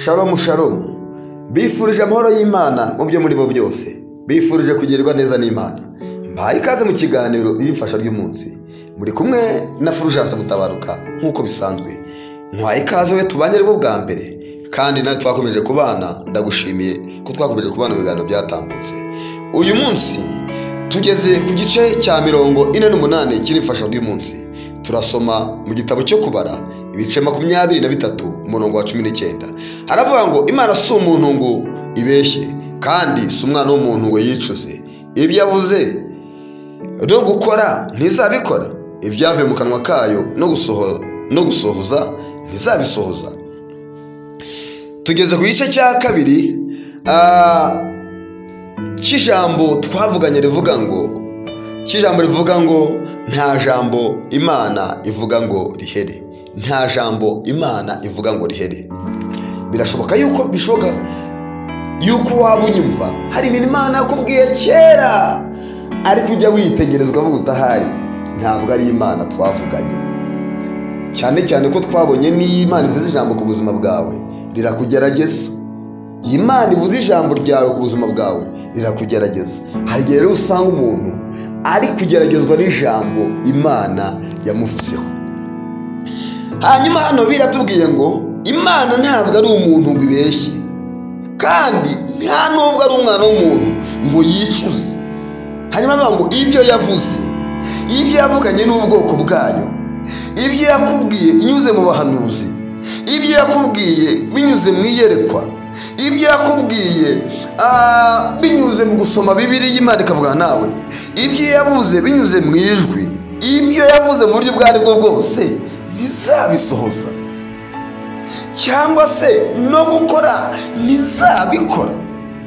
shalomu shalomu bifurije amahoro y'imana mu byo muri bo byose bifurije kugirirwa neza n'imana mbaye ikaze mu kiganiro y'imfasha ry'umunsi muri kumwe na furujanse mutabaruka nk'uko bisanzwe nkwaye ikaze we tubanye aribwo bwa mbere kandi nawe twakomeje kubana ndagushimiye ko twakomeje kubana mu biganiro byatambutse uyu munsi tugeze ku gice cya mirongo ine n'umunani cy'imfasha ry'umunsi turasoma mu gitabo cyo kubara ibice makumyabiri na bitatu umurongo wa cumi n'icyenda haravuga ngo imana si umuntu ngo ibeshye kandi si umwana w'umuntu ngo yicuze ibyo yavuze no gukora ntizabikora ibyavuye mu kanwa kayo no gusohoza ntizabisohoza tugeze ku gice cya kabiri cy'ijambo twavuganye rivuga ngo cy'ijambo rivuga ngo nta jambo imana ivuga ngo rihere nta jambo imana ivuga ngo rihere birashoboka yuko bishoboka yuko waba unyumva hari ibintu imana yakubwiye kera ariko ujya witegerezwa b'ubutahari ntabwo ari imana twavuganye cyane cyane ko twabonye n'iyo imana ivuze ijambo ku buzima bwawe rirakugerageza iyi mana ibuze ijambo ryawe ku buzima bwawe rirakugerageza hari igihe rero usanga umuntu ari kugeragezwa n'ijambo imana yamuvuzeho hanyuma hano biratubwiye ngo imana ntabwo ari umuntu ngo ibeshye kandi nta n'ubwo ari umwana w'umuntu ngo yicuze hanyuma bavuga ngo ibyo yavuze ibyo yavuganye n'ubwoko bwayo ibyo yakubwiye inyuze mu bahanuzi ibyo yakubwiye binyuze mu iyerekwa ibyo yakubwiye binyuze mu gusoma bibiri y'imana ikavugana nawe ibyo yavuze binyuze mu ijwi ibyo yavuze mu buryo ubwo bwo bwose ntizabisohoza cyangwa se no gukora ntizabikora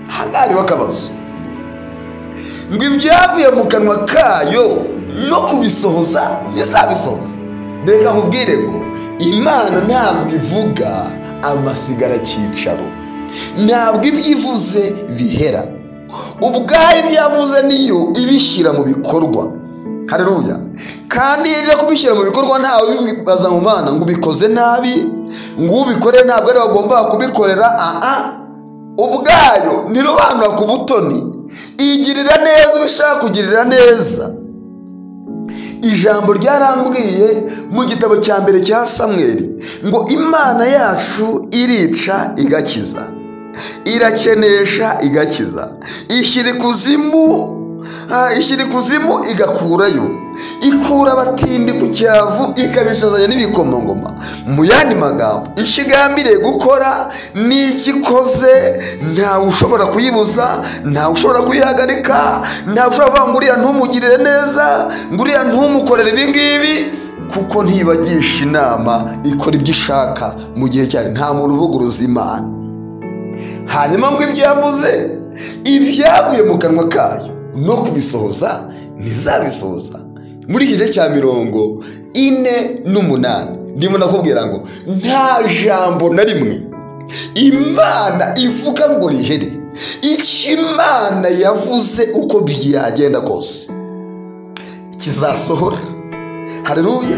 aha ngaha hariho akabazo ngo ibyavuye mu kanwa kayo no kubisohoza ntizabisohoza reka mubwire ngo imana ntabwo ivuga amasigara cyicaro ntabwo ibyo ivuze bihera ubwayo ibyo yavuze niyo ibishyira mu bikorwa hareruya kandi iyo ijya kubishyira mu bikorwa ntawe ubibaza mu bana ngo ubikoze nabi ngo ubikore ntabwo ari wagomba kubikorera aha ubwayo ntirobanura ku butoni igirira neza ubishaka kugirira neza ijambo ryarambwiye mu gitabo cya mbere cya samweri ngo imana yacu irica igakiza irakenesha igakiza ishyira ikuzimu ishyira ikuzimu igakurayo ikura abatindi ku cyavu ikabishazanya n'ibikomangoma mu yandi magambo icyo igambiriye gukora n'icyo ikoze ntawe ushobora kuyibuza ntawe ushobora kuyihagarika ntawe ushobora kuvuga ngo uriya ntumugirire neza ngo uriya ntumukorere ibi ngibi kuko ntibagisha inama ikora ibyo ishaka mu gihe cyayo nta muntu uvuguruza imana hanyuma ngo ibyo yavuze ibyavuye mu kanwa kayo no kubisohoza ntizabisohoza muri iki gice cya mirongo ine n'umunani ndimo nakubwira ngo nta jambo na rimwe imana ivuga ngo rihere icyo imana yavuze uko byagenda kose kizasohora hareruya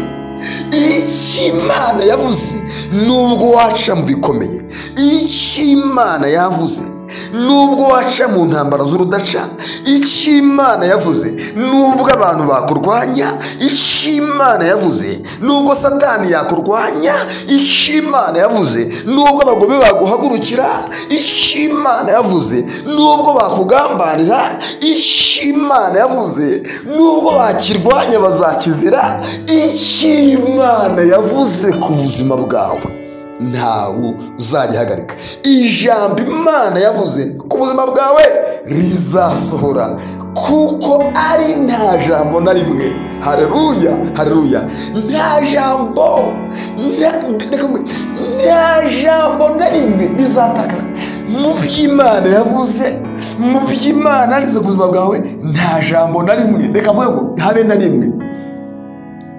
icyo imana yavuze nubwo waca mu bikomeye icyo imana yavuze nubwo waca mu ntambara z'urudaca icyo imana yavuze nubwo abantu bakurwanya icyo imana yavuze nubwo satani yakurwanya icyo imana yavuze nubwo abagome baguhagurukira icyo imana yavuze nubwo bakugambanira icyo imana yavuze nubwo bakirwanya bazakizira icyo imana yavuze ku buzima bwawe ntawe uzarihagarika ijambo imana yavuze ku buzima bwawe rizasohora kuko ari nta jambo na rimwe hareruya hareruya nta jambo nta jambo na rimwe rizatakaza mu by'imana yavuze mu by'imana yanditse ku buzima bwawe nta jambo na rimwe reka mvuge ngo habe na rimwe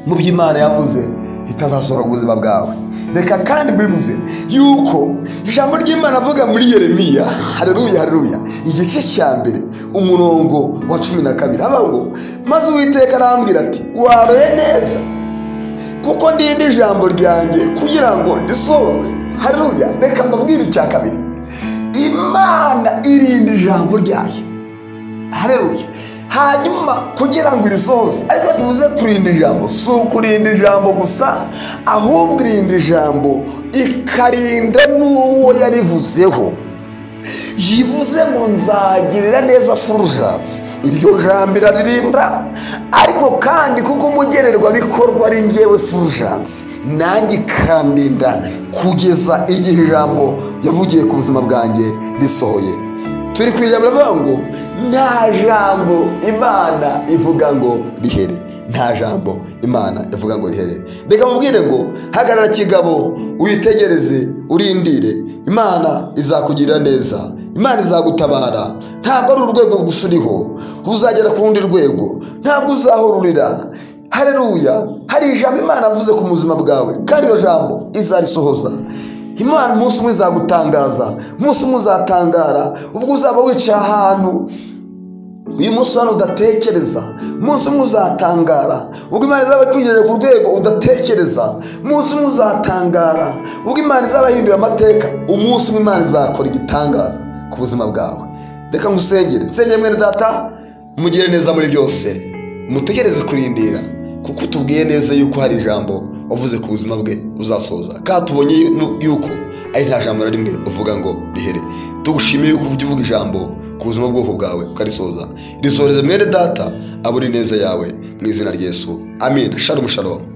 mu by'imana yavuze ritazasohora ku buzima bwawe reka kandi bivuze yuko ijambo ry'imana avuga muri yeremiya hareruya hareruya igice cya mbere umurongo wa cumi na kabiri haba ngo maze uwiteka arambwira ati waroye neza kuko ndinde ijambo ryanjye kugira ngo risohore haruya reka mbabwire icya kabiri imana irinda ijambo ryayo hareruya hanyuma kugira ngo irisohoze ariko tuvuze kurinda ijambo si ukurinda ijambo gusa ahubwo irinda ijambo ikarinda n'uwo yarivuzeho yivuze ngo nzagirira neza furujansi iryo jambo iraririnda ariko kandi kuko umugererwabikorwa ari ngewe furujansi nanjye ikandinda kugeza igihe ijambo yavugiye ku buzima bwanjye risohoye turi ku ijambo rivuga ngo nta jambo imana ivuga ngo rihere nta jambo imana ivuga ngo rihere reka mubwire ngo hagarara kigabo witegereze urindire imana izakugirira neza imana izagutabara ntabwo ari urwego gusa uriho uzagera ku rundi rwego ntabwo uzahururira hareruya hari ijambo imana avuze ku buzima bwawe kandi iyo jambo izarisohoza imana umunsi umwe izagutangaza umunsi umwe uzatangara ubwo uzaba wicaye ahantu uyu munsi hano udatekereza umunsi umwe uzatangara ubwo imana izaba ikugejeje ku rwego udatekereza umunsi umwe uzatangara ubwo imana izaba hindura amateka umunsi umwe imana izakora igitangaza ku buzima bwawe reka ngusengere nsengere mwene data mugire neza muri byose mutegereze kurindira kuko utubwiye neza yuko hari ijambo wavuze ku buzima bwe uzasoza kandi tubonye yuko ari nta jambo na rimwe uvuga ngo rihere tugushimiye yuko ujya uvuga ijambo ku buzima bw'ubwoko bwawe ukarisoza risoreze mwene data abura ineza yawe mu izina ry'esu amin sharumu sharumu